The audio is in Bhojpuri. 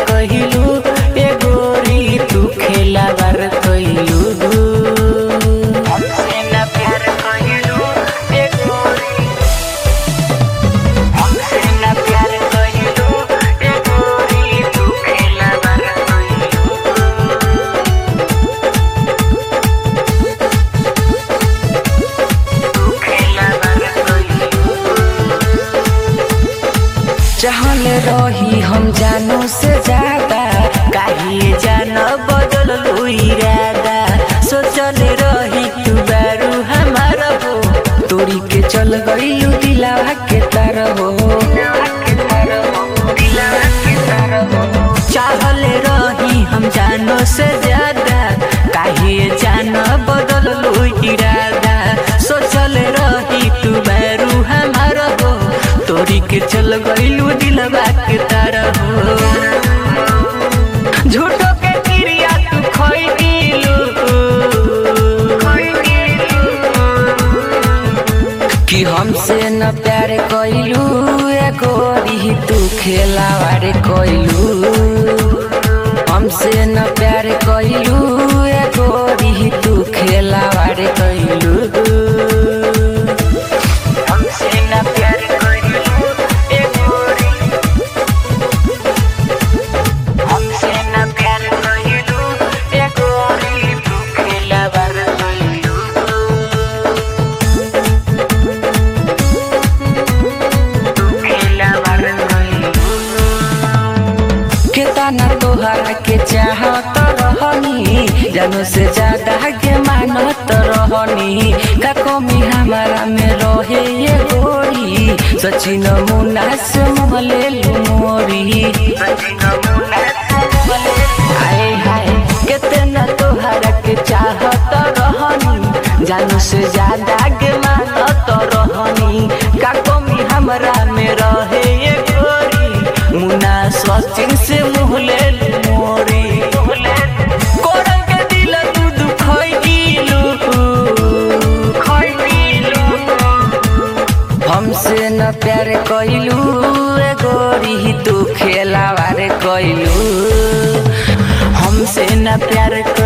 कहिलू ए गोरी तू खेला बार कहिलू हमसे ना प्यार कहिलू ए गोरी हमसे ना प्यार कहिलू ए गोरी तू खेला बार कहिलू तू खेला बार कहिलू चाहल रही हम जानो से ज्यादा काहे जान बदल इरादा सोचल रही तू बारू हमारा हो तोरी के चल गईलू दिलावा के तार हो चाहल रही हम जानो से ज्यादा काहे जान बदल इरादा सोचल रही तू बारू हमारा हो तोरी के चल गईलू दिलवा के तार हो झूठो के क्रिया तू खोई दिलू कि हमसे न प्यार कइलू ए गोरी तू खेलावार कइलू हमसे न प्यार कइलू ए गोरी तू खेलावार कइलू हमसे ना प्यार करिलू ए गोरी हमसे ना प्यार करिलू ए गोरी तू खेला बार करिलू तू खेला बार करिलू केतना तोहरा के चाहत रहनी जानो से ज्यादा के मानत रहनी का कमी हमारा में रहे ये गोरी सचिन मुन्ना से मोहले मोरी आए हाय केतना तोहरा के चाहत रहनी जानो से ज्यादा के मानत रहनी का कमी हमरा में रहे ये गोरी मुन्ना सचिन से मुहले मोरी कोरल के दिल तू दुखई दिलू खई दिलू हमसे न प्यार कइलू ए गोरी तू खेलावार कइलू हमसे न प्यार